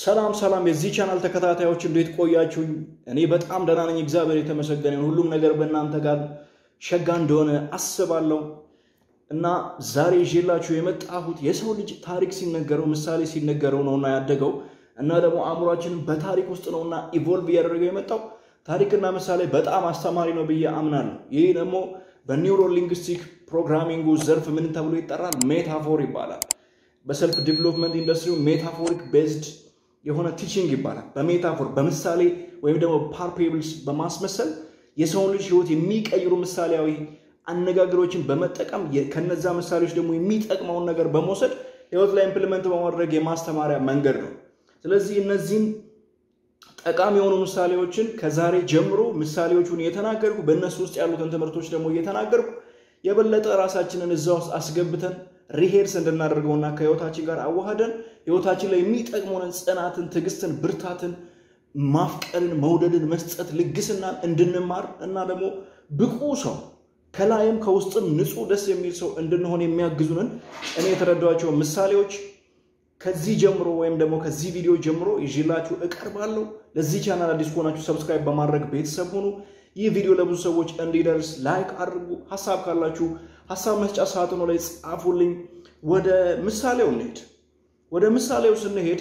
ሰላም ሰላም የዚህ ቻናል ተከታታዮች እንዴት ቆያችሁኝ? እኔ በጣም ደህና ነኝ፣ እግዚአብሔር የተመሰገነ ይሁን። ሁሉም ነገር በእናንተ ጋር ሸጋ እንደሆነ አስባለሁ እና ዛሬ ይዤላችሁ የመጣሁት የሰው ልጅ ታሪክ ሲነገረው ምሳሌ ሲነገረው ነውና ያደገው እና ደግሞ አእምሯችንን በታሪክ ውስጥ ነውና ኢቮልቭ እያደረገው የመጣው ታሪክና ምሳሌ በጣም አስተማሪ ነው ብዬ አምናለሁ። ይህ ደግሞ በኒውሮ ሊንግስቲክ ፕሮግራሚንጉ ዘርፍ ምን ተብሎ ይጠራል? ሜታፎር ይባላል። በሰልፍ ዲቨሎፕመንት ኢንዱስትሪ ሜታፎሪክ ቤዝድ የሆነ ቲቺንግ ይባላል። በሜታፎር በምሳሌ ወይም ደግሞ ፓርፔብልስ በማስመሰል የሰውን ልጅ ህይወት የሚቀይሩ ምሳሌያዊ አነጋገሮችን በመጠቀም ከነዛ ምሳሌዎች ደግሞ የሚጠቅመውን ነገር በመውሰድ ህይወት ላይ ኢምፕሊመንት በማድረግ የማስተማሪያ መንገድ ነው። ስለዚህ እነዚህም ጠቃሚ የሆኑ ምሳሌዎችን ከዛሬ ጀምሮ ምሳሌዎቹን እየተናገርኩ በእነሱ ውስጥ ያሉትን ትምህርቶች ደግሞ እየተናገርኩ የበለጠ ራሳችንን እዛ ውስጥ አስገብተን ሪሄርስ እንድናደርገውና ከህይወታችን ጋር አዋህደን ህይወታችን ላይ የሚጠቅሙንን ጽናትን፣ ትዕግስትን፣ ብርታትን፣ ማፍቀርን፣ መውደድን፣ መስጠት፣ ልግስናን እንድንማር እና ደግሞ ብቁ ሰው ከላይም ከውስጥም ንጹህ ደስ የሚል ሰው እንድንሆን የሚያግዙንን እኔ የተረዷቸው ምሳሌዎች ከዚህ ጀምሮ ወይም ደግሞ ከዚህ ቪዲዮ ጀምሮ ይዤላችሁ እቀርባለሁ። ለዚህ ቻናል አዲስ ከሆናችሁ ሰብስክራይብ በማድረግ ቤተሰብ ሁኑ። ይህ ቪዲዮ ለብዙ ሰዎች እንዲደርስ ላይክ አድርጉ። ሀሳብ ካላችሁ ሀሳብ መስጫ ሳጥኑ ላይ ጻፉልኝ። ወደ ምሳሌው እንሄድ። ወደ ምሳሌው ስንሄድ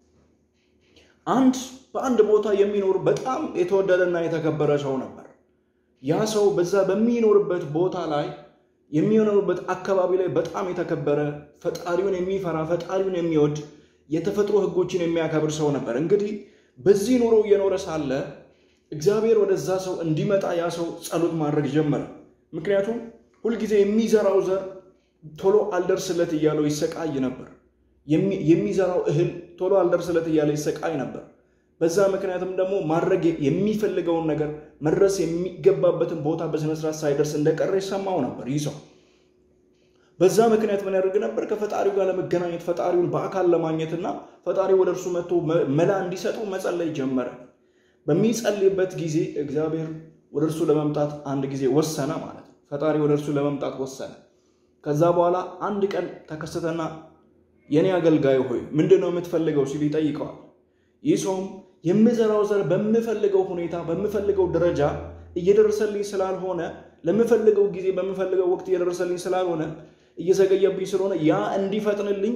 አንድ በአንድ ቦታ የሚኖር በጣም የተወደደና የተከበረ ሰው ነበር። ያ ሰው በዛ በሚኖርበት ቦታ ላይ የሚኖርበት አካባቢ ላይ በጣም የተከበረ ፈጣሪውን የሚፈራ ፈጣሪውን የሚወድ የተፈጥሮ ሕጎችን የሚያከብር ሰው ነበር። እንግዲህ በዚህ ኑሮ እየኖረ ሳለ እግዚአብሔር ወደዛ ሰው እንዲመጣ ያ ሰው ጸሎት ማድረግ ጀመረ። ምክንያቱም ሁልጊዜ የሚዘራው ዘር ቶሎ አልደርስለት እያለው ይሰቃይ ነበር። የሚዘራው እህል ቶሎ አልደርስለት እያለ ይሰቃይ ነበር። በዛ ምክንያትም ደግሞ ማድረግ የሚፈልገውን ነገር መድረስ የሚገባበትን ቦታ በስነስርዓት ሳይደርስ እንደቀረ ይሰማው ነበር። ይህ ሰው በዛ ምክንያት ምን ያደርግ ነበር? ከፈጣሪው ጋር ለመገናኘት ፈጣሪውን በአካል ለማግኘትና ፈጣሪው ወደ እርሱ መጥቶ መላ እንዲሰጡ መጸለይ ጀመረ። በሚጸልይበት ጊዜ እግዚአብሔር ወደ እርሱ ለመምጣት አንድ ጊዜ ወሰነ ማለት ነው። ፈጣሪ ወደ እርሱ ለመምጣት ወሰነ። ከዛ በኋላ አንድ ቀን ተከሰተና የኔ አገልጋይ ሆይ ምንድን ነው የምትፈልገው ሲል ይጠይቀዋል። ይህ ሰውም የምዘራው ዘር በምፈልገው ሁኔታ በምፈልገው ደረጃ እየደረሰልኝ ስላልሆነ ለምፈልገው ጊዜ በምፈልገው ወቅት እየደረሰልኝ ስላልሆነ እየዘገየብኝ ስለሆነ ያ እንዲፈጥንልኝ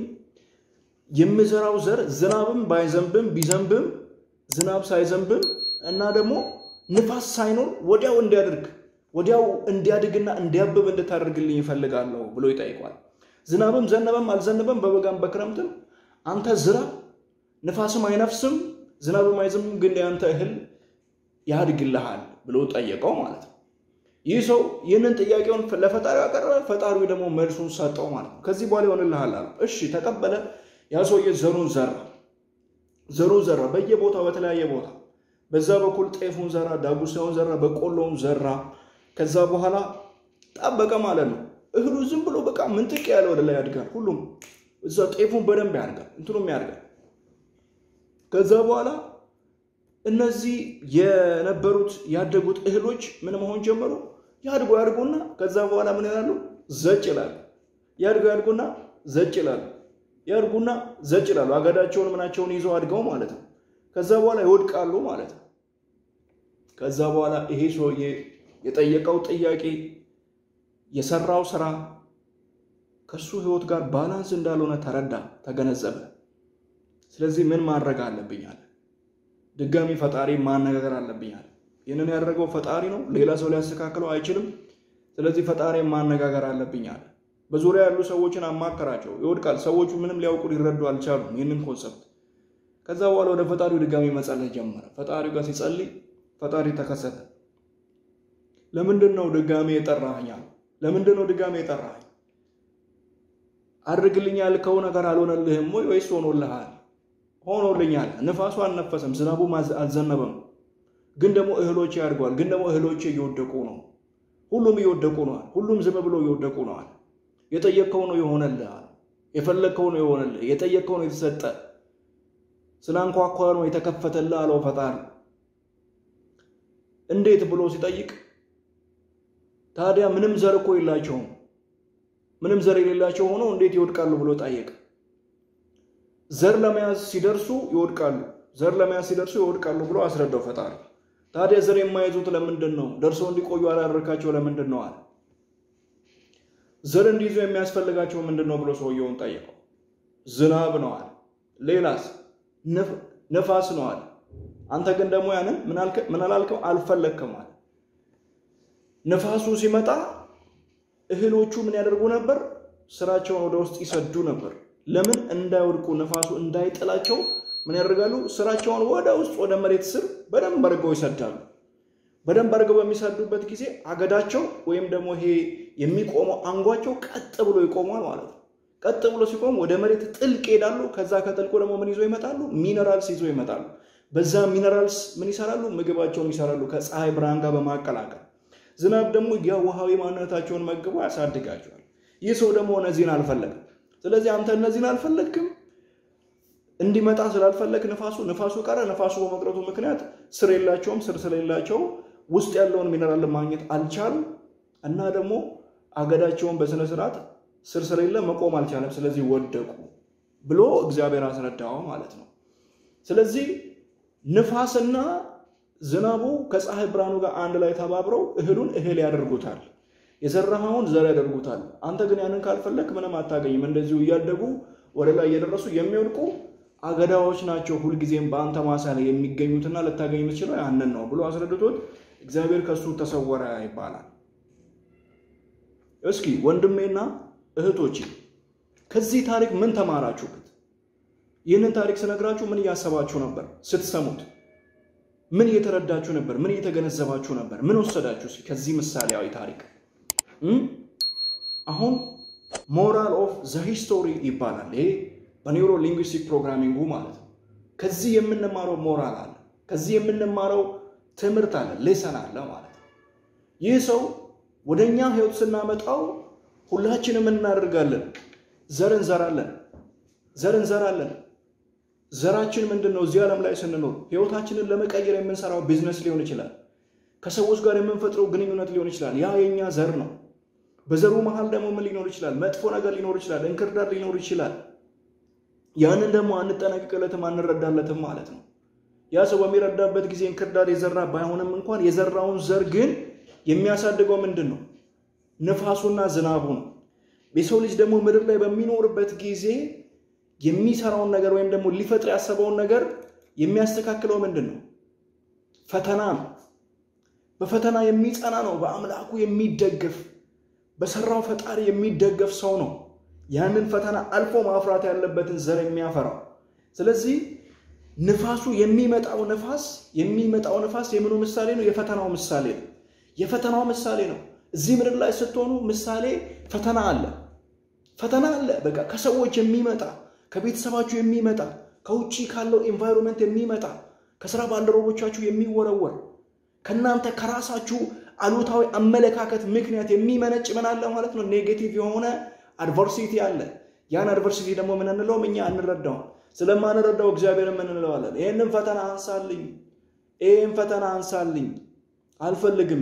የምዘራው ዘር ዝናብም ባይዘንብም ቢዘንብም ዝናብ ሳይዘንብም እና ደግሞ ንፋስ ሳይኖር ወዲያው እንዲያደርግ ወዲያው እንዲያድግና እንዲያብብ እንድታደርግልኝ ይፈልጋለሁ ብሎ ይጠይቋል። ዝናብም ዘነበም አልዘነበም በበጋም በክረምትም አንተ ዝራ፣ ንፋስም አይነፍስም ዝናብም አይዘንብም፣ ግን ያንተ እህል ያድግልሃል ብሎ ጠየቀው ማለት ነው። ይህ ሰው ይህንን ጥያቄውን ለፈጣሪው ያቀረበ፣ ፈጣሪው ደግሞ መልሱን ሰጠው ማለት ነው። ከዚህ በኋላ ይሆንልሃል አለው። እሺ ተቀበለ። ያ ሰውዬ ዘሩን ዘራ ዘሩን ዘራ በየቦታው በተለያየ ቦታ በዛ በኩል ጤፉን ዘራ፣ ዳጉሳውን ዘራ፣ በቆሎውን ዘራ። ከዛ በኋላ ጠበቀ ማለት ነው። እህሉ ዝም ብሎ በቃ ምንጥቅ ያለ ወደ ላይ ያድጋል። ሁሉም እዛ ጤፉን በደንብ ያድጋል፣ እንትኑም ያድጋል። ከዛ በኋላ እነዚህ የነበሩት ያደጉት እህሎች ምን መሆን ጀመሩ? ያድጉ ያድጉና ከዛ በኋላ ምን ይላሉ? ዘጭ ይላሉ። ያድጉ ያድጉና ዘጭ ይላሉ። ያድጉና ዘጭ ይላሉ። አገዳቸውን ምናቸውን ይዘው አድገው ማለት ነው። ከዛ በኋላ ይወድቃሉ ማለት ነው። ከዛ በኋላ ይሄ ሰውዬ የጠየቀው ጥያቄ የሰራው ስራ ከሱ ህይወት ጋር ባላንስ እንዳልሆነ ተረዳ፣ ተገነዘበ። ስለዚህ ምን ማድረግ አለብኝ አለ። ድጋሚ ፈጣሪ ማነጋገር አለብኝ አለ። ይህንን ያደረገው ፈጣሪ ነው፣ ሌላ ሰው ሊያስተካክለው አይችልም። ስለዚህ ፈጣሪ ማነጋገር አለብኝ አለ። በዙሪያ ያሉ ሰዎችን አማከራቸው። ይወድቃል። ሰዎቹ ምንም ሊያውቁ ሊረዱ አልቻሉም ይህንን ኮንሰፕት። ከዛ በኋላ ወደ ፈጣሪው ድጋሚ መጸለይ ጀመረ። ፈጣሪው ጋር ሲጸልይ ፈጣሪ ተከሰተ። ለምንድን ነው ድጋሚ የጠራኸኝ? ለምንድን ነው ድጋሚ የጠራኸኝ? አድርግልኝ ያልከው ነገር አልሆነልህም ወይ ወይስ ሆኖልሃል? ሆኖልኛል። ንፋሱ አልነፈሰም፣ ዝናቡም አልዘነበም፣ ግን ደግሞ እህሎቼ ያድገዋል። ግን ደግሞ እህሎቼ እየወደቁ ነው። ሁሉም እየወደቁ ነዋል። ሁሉም ዝም ብሎ እየወደቁ ነዋል። የጠየቅከው ነው የሆነልህ። የፈለግከው ነው የሆነልህ። የጠየቅከው ነው የተሰጠ። ስላንኳኳ ነው የተከፈተልህ አለው ፈጣሪ። እንዴት ብሎ ሲጠይቅ ታዲያ ምንም ዘር እኮ የላቸውም። ምንም ዘር የሌላቸው ሆነው እንዴት ይወድቃሉ ብሎ ጠየቀ። ዘር ለመያዝ ሲደርሱ ይወድቃሉ፣ ዘር ለመያዝ ሲደርሱ ይወድቃሉ ብሎ አስረዳው ፈጣሪ። ታዲያ ዘር የማይዙት ለምንድን ነው? ደርሰው እንዲቆዩ አላደረካቸው ለምንድን ነው አለ። ዘር እንዲይዙ የሚያስፈልጋቸው ምንድን ነው ብሎ ሰውየውን ጠየቀው። ዝናብ ነው አለ። ሌላስ? ነፋስ ነው አለ። አንተ ግን ደግሞ ያንን ምን አላልከው? አልፈለግክም አለ። ነፋሱ ሲመጣ እህሎቹ ምን ያደርጉ ነበር? ስራቸውን ወደ ውስጥ ይሰዱ ነበር። ለምን? እንዳይወድቁ ነፋሱ እንዳይጥላቸው ምን ያደርጋሉ? ስራቸውን ወደ ውስጥ ወደ መሬት ስር በደንብ አድርገው ይሰዳሉ። በደንብ አድርገው በሚሰዱበት ጊዜ አገዳቸው ወይም ደግሞ ይሄ የሚቆመው አንጓቸው ቀጥ ብሎ ይቆማል ማለት ነው። ቀጥ ብሎ ሲቆም ወደ መሬት ጥልቅ ይሄዳሉ። ከዛ ከጥልቁ ደግሞ ምን ይዞ ይመጣሉ? ሚነራልስ ይዞ ይመጣሉ። በዛ ሚነራልስ ምን ይሰራሉ? ምግባቸውን ይሰራሉ ከፀሐይ ብርሃን ጋር በማቀላቀል ዝናብ ደግሞ የውሃዊ ማንነታቸውን መግቦ ያሳድጋቸዋል። ይህ ሰው ደግሞ እነዚህን አልፈለግም። ስለዚህ አንተ እነዚህን አልፈለግክም እንዲመጣ ስላልፈለግ ንፋሱ ንፋሱ ቀረ። ንፋሱ በመቅረቱ ምክንያት ስር የላቸውም። ስር ስለሌላቸው ውስጥ ያለውን ሚነራል ማግኘት አልቻሉም እና ደግሞ አገዳቸውን በስነ ስርዓት ስር ስለሌለ መቆም አልቻለም። ስለዚህ ወደቁ ብሎ እግዚአብሔር አስረዳው ማለት ነው። ስለዚህ ንፋስና ዝናቡ ከፀሐይ ብርሃኑ ጋር አንድ ላይ ተባብረው እህሉን እህል ያደርጉታል፣ የዘራኸውን ዘር ያደርጉታል። አንተ ግን ያንን ካልፈለግ ምንም አታገኝም። እንደዚሁ እያደጉ ወደ ላይ እየደረሱ የሚወድቁ አገዳዎች ናቸው ሁልጊዜም በአንተ ማሳ ላይ የሚገኙትና ልታገኝ የምትችለው ያንን ነው ብሎ አስረድቶት እግዚአብሔር ከሱ ተሰወረ ይባላል። እስኪ ወንድሜና እህቶቼ ከዚህ ታሪክ ምን ተማራችሁበት? ይህንን ታሪክ ስነግራችሁ ምን እያሰባችሁ ነበር ስትሰሙት? ምን እየተረዳችሁ ነበር? ምን እየተገነዘባችሁ ነበር? ምን ወሰዳችሁ ከዚህ ምሳሌያዊ ታሪክ? አሁን ሞራል ኦፍ ዘ ሂስቶሪ ይባላል። ይሄ በኒውሮ ሊንጉስቲክ ፕሮግራሚንጉ ማለት ነው። ከዚህ የምንማረው ሞራል አለ፣ ከዚህ የምንማረው ትምህርት አለ፣ ሌሰን አለ ማለት ነው። ይህ ሰው ወደ እኛ ህይወት ስናመጣው ሁላችንም እናደርጋለን፣ ዘር እንዘራለን፣ ዘር እንዘራለን። ዘራችን ምንድን ነው? እዚህ ዓለም ላይ ስንኖር ህይወታችንን ለመቀየር የምንሰራው ቢዝነስ ሊሆን ይችላል። ከሰዎች ጋር የምንፈጥረው ግንኙነት ሊሆን ይችላል። ያ የኛ ዘር ነው። በዘሩ መሃል ደግሞ ምን ሊኖር ይችላል? መጥፎ ነገር ሊኖር ይችላል። እንክርዳድ ሊኖር ይችላል። ያንን ደግሞ አንጠነቅቅለትም፣ አንረዳለትም ማለት ነው። ያ ሰው በሚረዳበት ጊዜ እንክርዳድ የዘራ ባይሆንም እንኳን የዘራውን ዘር ግን የሚያሳድገው ምንድን ነው? ንፋሱና ዝናቡ ነው። የሰው ልጅ ደግሞ ምድር ላይ በሚኖርበት ጊዜ የሚሰራውን ነገር ወይም ደግሞ ሊፈጥር ያሰበውን ነገር የሚያስተካክለው ምንድን ነው? ፈተና ነው። በፈተና የሚጸና ነው። በአምላኩ የሚደገፍ በሰራው ፈጣሪ የሚደገፍ ሰው ነው ያንን ፈተና አልፎ ማፍራት ያለበትን ዘር የሚያፈራው። ስለዚህ ንፋሱ የሚመጣው ንፋስ የሚመጣው ንፋስ የምኑ ምሳሌ ነው? የፈተናው ምሳሌ ነው። የፈተናው ምሳሌ ነው። እዚህ ምድር ላይ ስትሆኑ ምሳሌ ፈተና አለ፣ ፈተና አለ። በቃ ከሰዎች የሚመጣ ከቤተሰባችሁ የሚመጣ ከውጭ ካለው ኤንቫይሮንመንት የሚመጣ ከስራ ባልደረቦቻችሁ የሚወረወር ከእናንተ ከራሳችሁ አሉታዊ አመለካከት ምክንያት የሚመነጭ ምን አለ ማለት ነው? ኔጌቲቭ የሆነ አድቨርሲቲ አለ። ያን አድቨርሲቲ ደግሞ ምን እንለውም እኛ አንረዳውም። ስለማንረዳው እግዚአብሔር ምን እንለዋለን? ይህንን ፈተና አንሳልኝ፣ ይህን ፈተና አንሳልኝ፣ አልፈልግም፣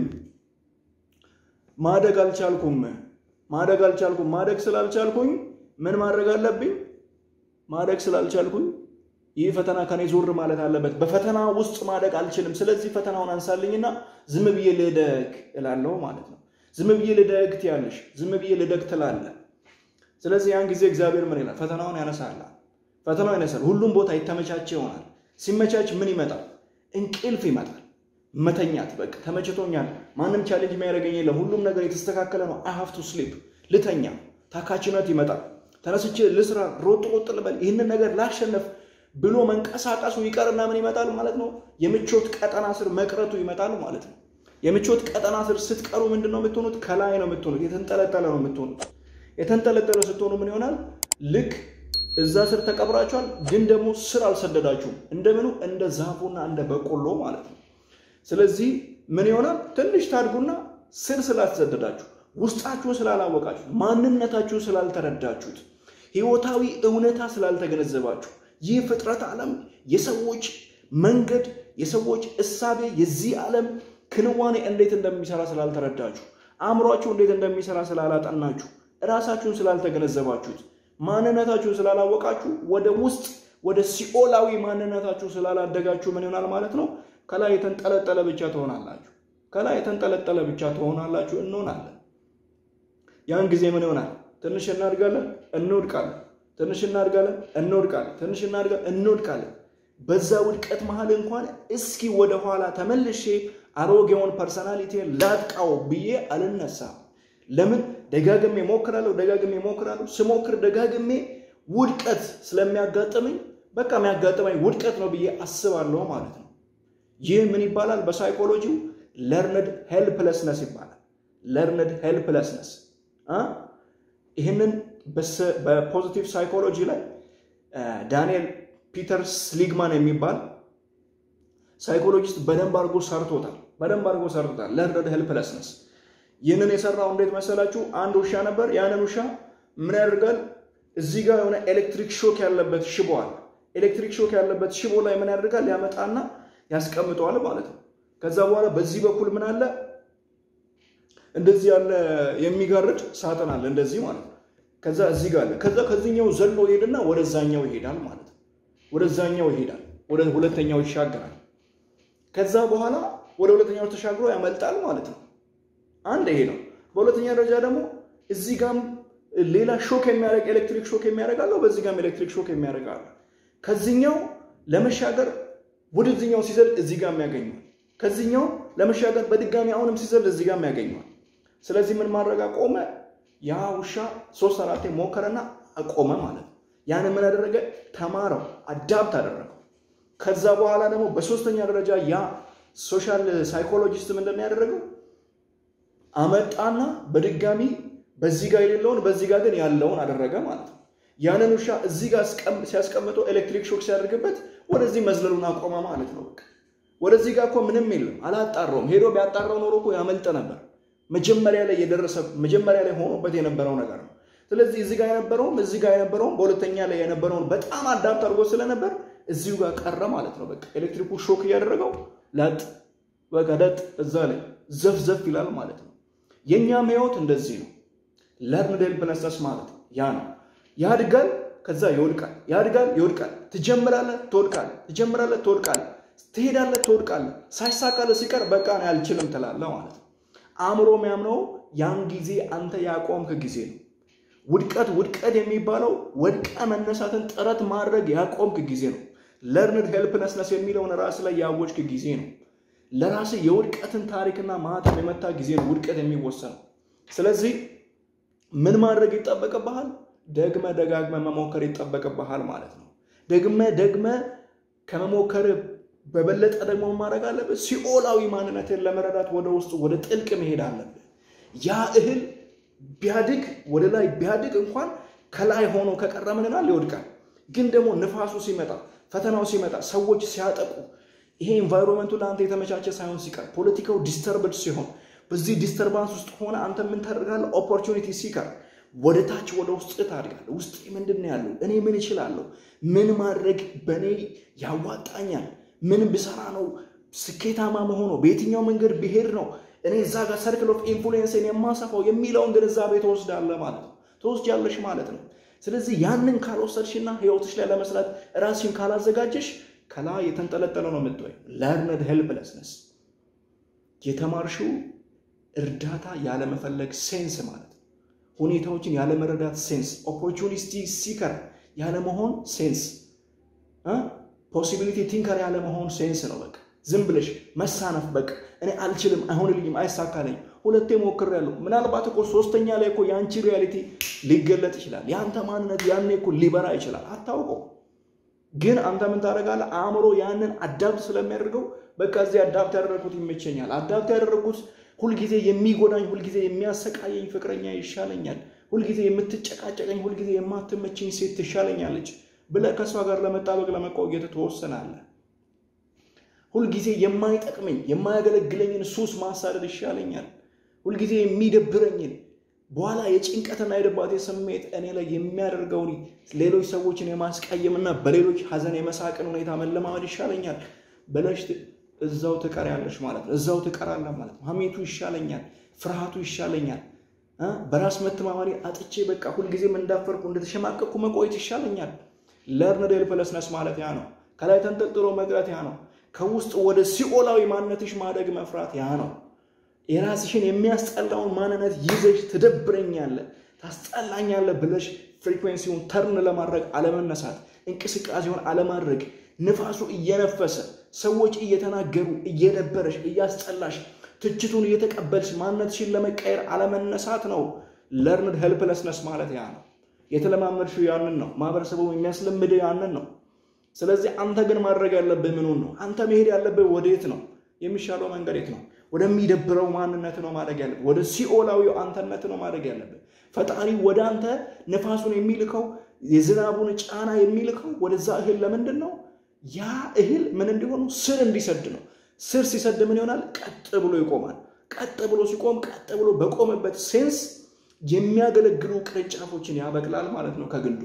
ማደግ አልቻልኩም፣ ማደግ አልቻልኩም። ማደግ ስላልቻልኩኝ ምን ማድረግ አለብኝ? ማደግ ስላልቻልኩኝ ይህ ፈተና ከኔ ዞር ማለት አለበት። በፈተና ውስጥ ማደግ አልችልም። ስለዚህ ፈተናውን አንሳልኝና ዝም ብዬ ልደግ እላለሁ ማለት ነው። ዝም ብዬ ልደግ ትያለሽ፣ ዝም ብዬ ልደግ ትላለህ። ስለዚህ ያን ጊዜ እግዚአብሔር ምን ይላል? ፈተናውን ያነሳል። ፈተናው ያነሳል። ሁሉም ቦታ የተመቻቸ ይሆናል። ሲመቻች ምን ይመጣል? እንቅልፍ ይመጣል። መተኛት። በቃ ተመችቶኛል፣ ማንም ቻሌንጅ የሚያደርገኝ የለም፣ ሁሉም ነገር የተስተካከለ ነው። አይ ሃቭ ቱ ስሊፕ፣ ልተኛ። ታካችነት ይመጣል። ተነስቼ ልስራ፣ ሮጥ ሮጥ ልበል፣ ይህንን ነገር ላሸነፍ ብሎ መንቀሳቀሱ ይቀርና ምን ይመጣል ማለት ነው? የምቾት ቀጠና ስር መቅረቱ ይመጣል ማለት ነው። የምቾት ቀጠና ስር ስትቀሩ ምንድን ነው የምትሆኑት? ከላይ ነው የምትሆኑት። የተንጠለጠለ ነው የምትሆኑት። የተንጠለጠለ ስትሆኑ ምን ይሆናል? ልክ እዛ ስር ተቀብራችኋል፣ ግን ደግሞ ስር አልሰደዳችሁም። እንደምኑ እንደ ዛፉና እንደ በቆሎ ማለት ነው። ስለዚህ ምን ይሆናል? ትንሽ ታድጉና ስር ስላልሰደዳችሁ፣ ውስጣችሁን ስላላወቃችሁት፣ ማንነታችሁን ስላልተረዳችሁት፣ ህይወታዊ እውነታ ስላልተገነዘባችሁ ይህ ፍጥረት ዓለም የሰዎች መንገድ የሰዎች እሳቤ የዚህ ዓለም ክንዋኔ እንዴት እንደሚሰራ ስላልተረዳችሁ አእምሯችሁ እንዴት እንደሚሰራ ስላላጠናችሁ እራሳችሁን ስላልተገነዘባችሁት ማንነታችሁን ስላላወቃችሁ ወደ ውስጥ ወደ ሲኦላዊ ማንነታችሁ ስላላደጋችሁ ምን ይሆናል ማለት ነው? ከላይ የተንጠለጠለ ብቻ ትሆናላችሁ። ከላይ የተንጠለጠለ ብቻ ትሆናላችሁ፣ እንሆናለን። ያን ጊዜ ምን ይሆናል? ትንሽ እናድጋለን፣ እንወድቃለን። ትንሽ እናድጋለን፣ እንወድቃለን። ትንሽ እናድጋለን፣ እንወድቃለን። በዛ ውድቀት መሀል እንኳን እስኪ ወደኋላ ተመልሼ አሮጌውን ፐርሰናሊቲን ላጥቃው ብዬ አልነሳም። ለምን? ደጋግሜ ሞክራለሁ፣ ደጋግሜ ሞክራለሁ። ስሞክር ደጋግሜ ውድቀት ስለሚያጋጥመኝ በቃ የሚያጋጥመኝ ውድቀት ነው ብዬ አስባለሁ ማለት ነው። ይህ ምን ይባላል? በሳይኮሎጂው ለርነድ ሄልፕለስነስ ይባላል። ለርነድ ሄልፕለስነስ ይህንን በፖዚቲቭ ሳይኮሎጂ ላይ ዳንኤል ፒተርስ ሊግማን የሚባል ሳይኮሎጂስት በደንብ አድርጎ ሰርቶታል። በደንብ አድርጎ ሰርቶታል። ለርነድ ሄልፕለስነስ ይህንን የሰራው እንዴት መሰላችሁ? አንድ ውሻ ነበር። ያንን ውሻ ምን ያደርጋል? እዚህ ጋር የሆነ ኤሌክትሪክ ሾክ ያለበት ሽቦ አለ። ኤሌክትሪክ ሾክ ያለበት ሽቦ ላይ ምን ያደርጋል? ያመጣና ያስቀምጠዋል ማለት ነው። ከዛ በኋላ በዚህ በኩል ምን አለ? እንደዚህ ያለ የሚጋርድ ሳጥን አለ፣ እንደዚህ ማለት ነው። ከዛ እዚህ ጋር አለ። ከዛ ከዚህኛው ዘሎ ይሄድና ወደዛኛው ይሄዳል ማለት ነው። ወደዛኛው ይሄዳል፣ ወደ ሁለተኛው ይሻገራል። ከዛ በኋላ ወደ ሁለተኛው ተሻግሮ ያመልጣል ማለት ነው። አንድ ይሄ ነው። በሁለተኛ ደረጃ ደግሞ እዚህ ጋም ሌላ ሾክ የሚያደርግ ኤሌክትሪክ ሾክ የሚያደርግ አለው። በዚህ ጋም ኤሌክትሪክ ሾክ የሚያደርግ አለ። ከዚህኛው ለመሻገር ወደዚህኛው ሲዘል እዚህ ጋም ያገኘዋል። ከዚህኛው ለመሻገር በድጋሚ አሁንም ሲዘል እዚህ ጋም ያገኘዋል። ስለዚህ ምን ማድረግ አቆመ? ያ ውሻ ሶስት አራቴ ሞከረና አቆመ ማለት ነው። ያን ምን አደረገ? ተማረው፣ አዳፕት አደረገው። ከዛ በኋላ ደግሞ በሶስተኛ ደረጃ ያ ሶሻል ሳይኮሎጂስት ምንድን ነው ያደረገው? አመጣና በድጋሚ በዚህ ጋር የሌለውን በዚህ ጋር ግን ያለውን አደረገ ማለት ነው። ያንን ውሻ እዚህ ጋር ሲያስቀምጠው ኤሌክትሪክ ሾክ ሲያደርግበት ወደዚህ መዝለሉን አቆመ ማለት ነው። በቃ ወደዚህ ጋር እኮ ምንም የለም፣ አላጣራውም። ሄዶ ቢያጣራው ኖሮ እኮ ያመልጥ ነበር። መጀመሪያ ላይ የደረሰ መጀመሪያ ላይ ሆኖበት የነበረው ነገር ነው። ስለዚህ እዚህ ጋር የነበረውም እዚህ ጋር የነበረውም በሁለተኛ ላይ የነበረውን በጣም አዳፕት አድርጎ ስለነበር እዚሁ ጋር ቀረ ማለት ነው። በቃ ኤሌክትሪኩ ሾክ እያደረገው ለጥ በቃ ለጥ እዛ ላይ ዘፍ ዘፍ ይላል ማለት ነው። የእኛም ህይወት እንደዚህ ነው። ለርንድ ሄልፕለስነስ ማለት ያ ነው። ያድጋል፣ ከዛ ይወድቃል። ያድጋል፣ ይወድቃል። ትጀምራለህ፣ ትወድቃለህ። ትጀምራለህ፣ ትወድቃለህ። ትሄዳለህ፣ ትወድቃለህ። ሳይሳካልህ ሲቀር በቃ ነው አልችልም ትላለህ ማለት ነው። አእምሮ የሚያምነው ያን ጊዜ አንተ ያቆምክ ጊዜ ነው። ውድቀት ውድቀት የሚባለው ወድቀ መነሳትን ጥረት ማድረግ ያቆምክ ጊዜ ነው። ለርንድ ሄልፕለስነስ የሚለውን ራስ ላይ ያወጅክ ጊዜ ነው። ለራስ የውድቀትን ታሪክና ማህተም የመታ ጊዜ ነው ውድቀት የሚወሰነው። ስለዚህ ምን ማድረግ ይጠበቅብሃል? ደግመ ደጋግመ መሞከር ይጠበቅብሃል ማለት ነው። ደግመ ደግመ ከመሞከር በበለጠ ደግሞ ማድረግ አለብህ። ሲኦላዊ ማንነትን ለመረዳት ወደ ውስጥ ወደ ጥልቅ መሄድ አለብህ። ያ እህል ቢያድግ ወደ ላይ ቢያድግ እንኳን ከላይ ሆኖ ከቀረ ምንናል ይወድቃል። ግን ደግሞ ንፋሱ ሲመጣ፣ ፈተናው ሲመጣ፣ ሰዎች ሲያጠቁ፣ ይሄ ኢንቫይሮንመንቱ ለአንተ የተመቻቸ ሳይሆን ሲቀር፣ ፖለቲካው ዲስተርብድ ሲሆን፣ በዚህ ዲስተርባንስ ውስጥ ሆነ አንተ ምን ታደርጋለህ? ኦፖርቹኒቲ ሲቀር ወደ ታች ወደ ውስጥ ታድጋለህ። ውስጥ ምንድን ነው ያለው? እኔ ምን እችላለሁ? ምን ማድረግ በእኔ ያዋጣኛል? ምን ብሰራ ነው ስኬታማ መሆነው? በየትኛው መንገድ ብሄድ ነው እኔ እዛ ጋር ሰርክል ኦፍ ኢንፍሉዌንስን የማሰፋው የሚለውን ግንዛቤ ትወስዳለህ ማለት ነው፣ ትወስጃለሽ ማለት ነው። ስለዚህ ያንን ካልወሰድሽና ህይወትሽ ላይ ለመስራት ራስሽን ካላዘጋጀሽ ከላይ የተንጠለጠለ ነው የምትወይ። ለርነድ ሄልፕለስነስ የተማርሽው እርዳታ ያለመፈለግ ሴንስ ማለት ነው። ሁኔታዎችን ያለመረዳት ሴንስ፣ ኦፖርቹኒቲ ሲከር ያለመሆን ሴንስ፣ ፖሲቢሊቲ ቲንከር ያለመሆን ሴንስ ነው። በቃ ዝም ብለሽ መሳነፍ፣ በቃ እኔ አልችልም፣ አይሆንልኝም፣ አይሳካለኝም፣ ሁለቴ ሞክሬያለሁ። ምናልባት እኮ ሶስተኛ ላይ እኮ የአንቺ ሪያሊቲ ሊገለጥ ይችላል። የአንተ ማንነት ያኔ እኮ ሊበራ ይችላል። አታውቀው። ግን አንተ ምን ታደርጋለህ? አእምሮ ያንን አዳፕት ስለሚያደርገው በቃ እዚህ አዳፕት ያደረግኩት ይመቸኛል፣ አዳፕት ያደረግኩት ሁልጊዜ የሚጎዳኝ ሁልጊዜ የሚያሰቃየኝ ፍቅረኛ ይሻለኛል፣ ሁልጊዜ የምትጨቃጨቀኝ ሁልጊዜ የማትመቸኝ ሴት ትሻለኛለች ብለህ ከእሷ ጋር ለመጣበቅ ለመቆየት ትወሰናለህ። ሁልጊዜ የማይጠቅመኝ የማያገለግለኝን ሱስ ማሳደድ ይሻለኛል፣ ሁልጊዜ የሚደብረኝን በኋላ የጭንቀትና የድባቴ ስሜት እኔ ላይ የሚያደርገውን ሌሎች ሰዎችን የማስቀየምና በሌሎች ሐዘን የመሳቅን ሁኔታ መለማመድ ይሻለኛል ብለሽ እዛው ትቀሪያለሽ ማለት ነው። እዛው ትቀራለህ ማለት ነው። ሐሜቱ ይሻለኛል፣ ፍርሃቱ ይሻለኛል፣ በራስ መተማመኔ አጥቼ በቃ ሁልጊዜም እንዳፈርኩ እንደተሸማቀቅኩ መቆየት ይሻለኛል። ለርንድ ሄልፕለስነስ ማለት ያ ነው። ከላይ ተንጠልጥሎ መቅረት ያ ነው። ከውስጥ ወደ ሲኦላዊ ማንነትሽ ማደግ መፍራት ያ ነው። የራስሽን የሚያስጠላውን ማንነት ይዘሽ ትደብረኛለህ፣ ታስጠላኛለህ ብለሽ ፍሪኩዌንሲውን ተርን ለማድረግ አለመነሳት፣ እንቅስቃሴውን አለማድረግ፣ ንፋሱ እየነፈሰ ሰዎች እየተናገሩ እየደበረሽ እያስጠላሽ ትችቱን እየተቀበልሽ ማንነትሽን ለመቀየር አለመነሳት ነው። ለርንድ ሄልፕለስነስ ማለት ያ ነው። የተለማመድሽው ያንን ነው። ማህበረሰቡ የሚያስለምድህ ያንን ነው። ስለዚህ አንተ ግን ማድረግ ያለብህ ምኑን ነው? አንተ መሄድ ያለብህ ወዴት ነው? የሚሻለው መንገድ የት ነው? ወደሚደብረው ማንነት ነው ማድረግ ያለብህ። ወደ ሲኦላዊው አንተነት ነው ማድረግ ያለብህ። ፈጣሪ ወደ አንተ ነፋሱን የሚልከው የዝናቡን ጫና የሚልከው ወደዛ እህል ለምንድን ነው? ያ እህል ምን እንዲሆኑ ስር እንዲሰድ ነው። ስር ሲሰድ ምን ይሆናል? ቀጥ ብሎ ይቆማል። ቀጥ ብሎ ሲቆም ቀጥ ብሎ በቆመበት ሴንስ የሚያገለግሉ ቅርንጫፎችን ያበቅላል ማለት ነው ከግንዱ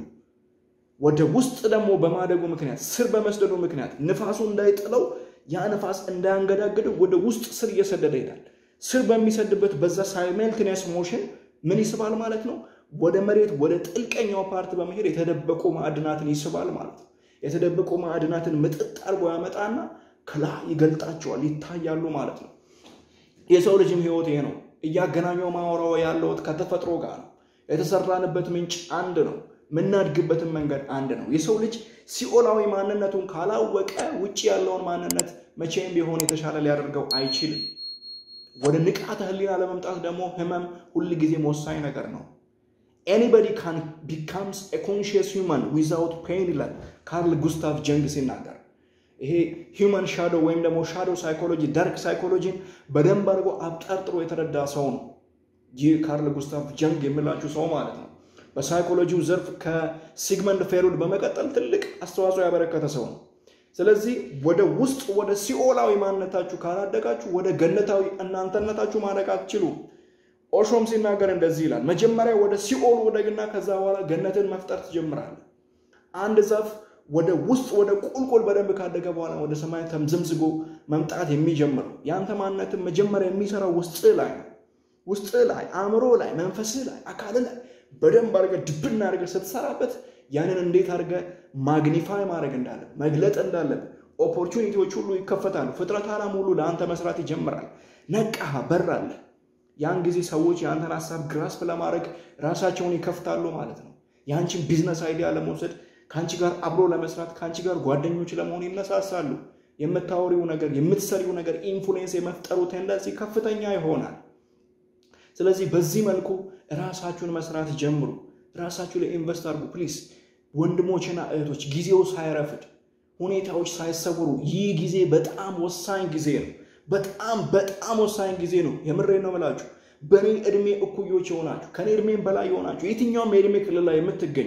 ወደ ውስጥ ደግሞ በማደጉ ምክንያት ስር በመስደዱ ምክንያት ንፋሱ እንዳይጥለው ያ ንፋስ እንዳያንገዳግደው ወደ ውስጥ ስር እየሰደደ ይሄዳል። ስር በሚሰድበት በዛ ሳይመልትኒየስ ሞሽን ምን ይስባል ማለት ነው? ወደ መሬት ወደ ጥልቀኛው ፓርት በመሄድ የተደበቁ ማዕድናትን ይስባል ማለት ነው። የተደበቁ ማዕድናትን ምጥጥ አድርጎ ያመጣና ከላይ ይገልጣቸዋል፣ ይታያሉ ማለት ነው። የሰው ልጅም ህይወት ይሄ ነው። እያገናኘው ማወራው ያለውት ከተፈጥሮ ጋር ነው። የተሰራንበት ምንጭ አንድ ነው። የምናድግበትን መንገድ አንድ ነው። የሰው ልጅ ሲኦላዊ ማንነቱን ካላወቀ ውጭ ያለውን ማንነት መቼም ቢሆን የተሻለ ሊያደርገው አይችልም። ወደ ንቃተ ህሊና ለመምጣት ደግሞ ህመም ሁል ጊዜም ወሳኝ ነገር ነው። ኤኒበዲ ካን ቢካምስ ኮንሽስ ሂውማን ዊዛውት ፔን ይላል ካርል ጉስታቭ ጀንግ ሲናገር። ይሄ ሂውማን ሻዶ ወይም ደግሞ ሻዶ ሳይኮሎጂ ዳርክ ሳይኮሎጂን በደንብ አድርጎ አብጠርጥሮ የተረዳ ሰው ነው ይህ ካርል ጉስታቭ ጀንግ የሚላችሁ ሰው ማለት ነው። በሳይኮሎጂው ዘርፍ ከሲግመንድ ፍሮይድ በመቀጠል ትልቅ አስተዋጽኦ ያበረከተ ሰው ነው። ስለዚህ ወደ ውስጥ ወደ ሲኦላዊ ማንነታችሁ ካላደጋችሁ ወደ ገነታዊ እናንተነታችሁ ማደግ አትችሉም። ኦሾም ሲናገር እንደዚህ ይላል፣ መጀመሪያ ወደ ሲኦል ወደግና ከዛ በኋላ ገነትን መፍጠር ትጀምራለህ። አንድ ዛፍ ወደ ውስጥ ወደ ቁልቁል በደንብ ካደገ በኋላ ወደ ሰማይ ተምዘምዝጎ መምጣት የሚጀምረው ያንተ ማንነትን መጀመሪያ የሚሰራው ውስጥ ላይ ነው። ውስጥ ላይ፣ አእምሮ ላይ፣ መንፈስህ ላይ፣ አካል ላይ በደንብ አድርገህ ድብና አድርገህ ስትሰራበት ያንን እንዴት አድርገህ ማግኒፋይ ማድረግ እንዳለ መግለጥ እንዳለብህ ኦፖርቹኒቲዎች ሁሉ ይከፈታሉ። ፍጥረት ዓለም ሁሉ ለአንተ መስራት ይጀምራል። ነቃህ፣ በራለህ። ያን ጊዜ ሰዎች የአንተን ሀሳብ ግራስፕ ለማድረግ ራሳቸውን ይከፍታሉ ማለት ነው። የአንቺን ቢዝነስ አይዲያ ለመውሰድ ከአንቺ ጋር አብሮ ለመስራት ከአንቺ ጋር ጓደኞች ለመሆን ይነሳሳሉ። የምታወሪው ነገር የምትሰሪው ነገር ኢንፍሉዌንስ የመፍጠሩ ቴንደንሲ ከፍተኛ ይሆናል። ስለዚህ በዚህ መልኩ ራሳችሁን መስራት ጀምሩ። ራሳችሁ ላይ ኢንቨስት አድርጉ ፕሊስ። ወንድሞችና እህቶች ጊዜው ሳይረፍድ ሁኔታዎች ሳይሰውሩ ይህ ጊዜ በጣም ወሳኝ ጊዜ ነው። በጣም በጣም ወሳኝ ጊዜ ነው። የምሬ ነው የምላችሁ። በእኔ እድሜ እኩዮች የሆናችሁ ከእኔ እድሜም በላይ የሆናችሁ የትኛውም የእድሜ ክልል ላይ የምትገኙ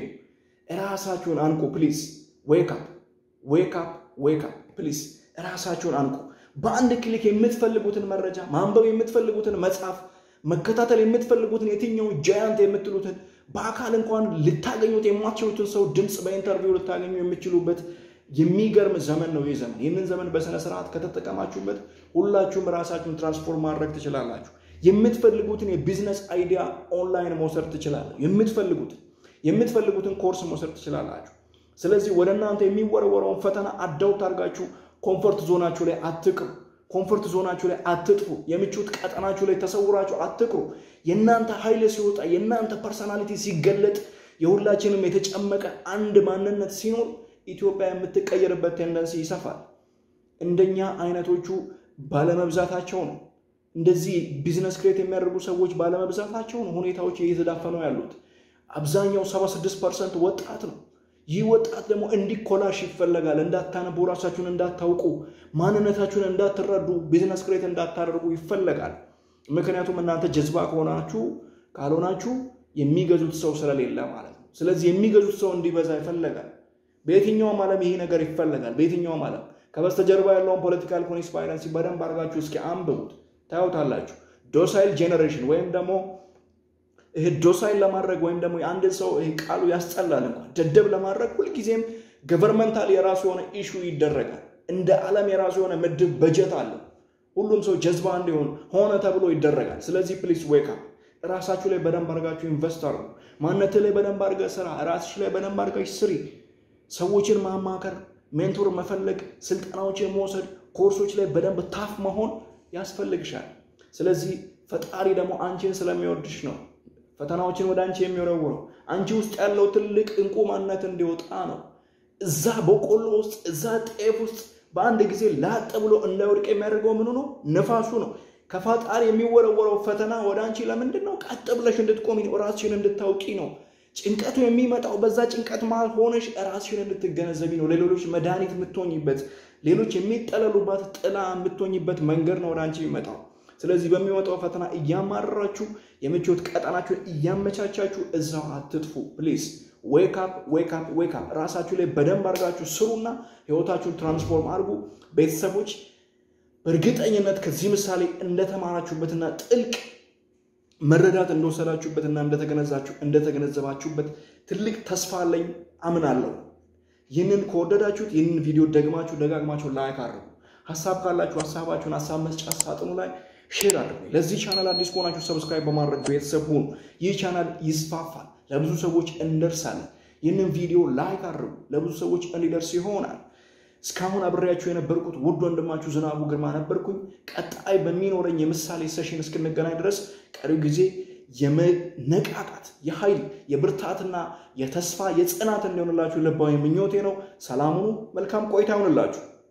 ራሳችሁን አንቁ ፕሊዝ። ዌክ አፕ ዌክ አፕ ዌክ አፕ ፕሊዝ። ራሳችሁን አንቁ። በአንድ ክሊክ የምትፈልጉትን መረጃ ማንበብ የምትፈልጉትን መጽሐፍ መከታተል የምትፈልጉትን የትኛው ጃያንት የምትሉትን በአካል እንኳን ልታገኙት የማትችሉትን ሰው ድምፅ በኢንተርቪው ልታገኙ የምትችሉበት የሚገርም ዘመን ነው ይህ ዘመን። ይህንን ዘመን በስነ ስርዓት ከተጠቀማችሁበት ሁላችሁም ራሳችሁን ትራንስፎርም ማድረግ ትችላላችሁ። የምትፈልጉትን የቢዝነስ አይዲያ ኦንላይን መውሰድ ትችላላችሁ። የምትፈልጉትን የምትፈልጉትን ኮርስ መውሰድ ትችላላችሁ። ስለዚህ ወደ እናንተ የሚወረወረውን ፈተና አዳውት አድርጋችሁ ኮምፎርት ዞናችሁ ላይ አትቅሩ። ኮምፎርት ዞናችሁ ላይ አትጥፉ። የምቾት ቀጠናችሁ ላይ ተሰውራችሁ አትቅሩ። የእናንተ ኃይል ሲወጣ የእናንተ ፐርሰናሊቲ ሲገለጥ የሁላችንም የተጨመቀ አንድ ማንነት ሲኖር ኢትዮጵያ የምትቀየርበት ቴንደንሲ ይሰፋል። እንደኛ አይነቶቹ ባለመብዛታቸው ነው። እንደዚህ ቢዝነስ ክሬት የሚያደርጉ ሰዎች ባለመብዛታቸው ነው ሁኔታዎች እየተዳፈኑ ያሉት። አብዛኛው 76 ፐርሰንት ወጣት ነው። ይህ ወጣት ደግሞ እንዲኮላሽ ይፈለጋል። እንዳታነቡ፣ ራሳችሁን እንዳታውቁ፣ ማንነታችሁን እንዳትረዱ፣ ቢዝነስ ክሬት እንዳታደርጉ ይፈለጋል። ምክንያቱም እናንተ ጀዝባ ከሆናችሁ ካልሆናችሁ የሚገዙት ሰው ስለሌለ ማለት ነው። ስለዚህ የሚገዙት ሰው እንዲበዛ ይፈለጋል። በየትኛውም ዓለም ይሄ ነገር ይፈለጋል። በየትኛውም ዓለም ከበስተጀርባ ያለውን ፖለቲካል ኮንስፓይረንሲ በደንብ አድርጋችሁ እስኪ አንብቡት፣ ታዩታላችሁ። ዶሳይል ጄኔሬሽን ወይም ደግሞ ይህ ዶሳይል ለማድረግ ወይም ደግሞ የአንድን ሰው ይህ ቃሉ ያስጠላል እንኳን ደደብ ለማድረግ ሁልጊዜም ገቨርንመንታል የራሱ የሆነ ኢሹ ይደረጋል። እንደ ዓለም የራሱ የሆነ ምድብ በጀት አለው። ሁሉም ሰው ጀዝባ እንዲሆን ሆነ ተብሎ ይደረጋል። ስለዚህ ፕሊስ ዌክ አፕ ራሳችሁ ላይ በደንብ አድርጋችሁ ኢንቨስት አድርጉ። ማንነት ላይ በደንብ አድርገህ ስራ። ራስሽ ላይ በደንብ አድርገሽ ስሪ። ሰዎችን ማማከር፣ ሜንቶር መፈለግ፣ ስልጠናዎችን መውሰድ፣ ኮርሶች ላይ በደንብ ታፍ መሆን ያስፈልግሻል። ስለዚህ ፈጣሪ ደግሞ አንቺን ስለሚወድሽ ነው ፈተናዎችን ወደ አንቺ የሚወረውረው። አንቺ ውስጥ ያለው ትልቅ እንቁ ማንነት እንዲወጣ ነው። እዛ በቆሎ ውስጥ እዛ ጤፍ ውስጥ በአንድ ጊዜ ላጥ ብሎ እንዳይወድቅ የሚያደርገው ምኑ ነው? ነፋሱ ነው። ከፈጣሪ የሚወረወረው ፈተና ወደ አንቺ ለምንድን ነው? ቀጥ ብለሽ እንድትቆሚ ነው። ራስሽን እንድታውቂ ነው። ጭንቀቱ የሚመጣው በዛ ጭንቀት መሃል ሆነሽ ራስሽን እንድትገነዘቢ ነው። ለሌሎች መድኃኒት የምትሆኝበት፣ ሌሎች የሚጠለሉባት ጥላ የምትሆኝበት መንገድ ነው ወደ አንቺ የሚመጣው። ስለዚህ በሚመጣው ፈተና እያማረራችሁ የምቾት ቀጠናችሁን እያመቻቻችሁ እዛው አትጥፉ። ፕሊዝ ዌክ አፕ ዌክ አፕ ዌክ አፕ። ራሳችሁ ላይ በደንብ አድርጋችሁ ስሩና ህይወታችሁን ትራንስፎርም አድርጉ። ቤተሰቦች በእርግጠኝነት ከዚህ ምሳሌ እንደተማራችሁበትና ጥልቅ መረዳት እንደወሰዳችሁበትና እንደተገነዘባችሁበት ትልቅ ተስፋ አለኝ አምናለሁ። ይህንን ከወደዳችሁት ይህንን ቪዲዮ ደግማችሁ ደጋግማችሁ ላይክ አድርጉ። ሀሳብ ካላችሁ ሀሳባችሁን ሀሳብ መስጫ ሳጥኑ ላይ ሼር አድርጉ። ለዚህ ቻናል አዲስ ከሆናችሁ ሰብስክራይብ በማድረግ ቤተሰብ ሁኑ። ይህ ቻናል ይስፋፋል፣ ለብዙ ሰዎች እንደርሳለን። ይህንን ቪዲዮ ላይክ አድርጉ፣ ለብዙ ሰዎች እንዲደርስ ይሆናል። እስካሁን አብሬያችሁ የነበርኩት ውድ ወንድማችሁ ዝናቡ ግርማ ነበርኩኝ። ቀጣይ በሚኖረኝ የምሳሌ ሴሽን እስክንገናኝ ድረስ ቀሪው ጊዜ የመነቃቃት የኃይል የብርታትና የተስፋ የጽናት እንዲሆንላችሁ ልባዊ ምኞቴ ነው። ሰላሙኑ መልካም ቆይታ ይሆንላችሁ።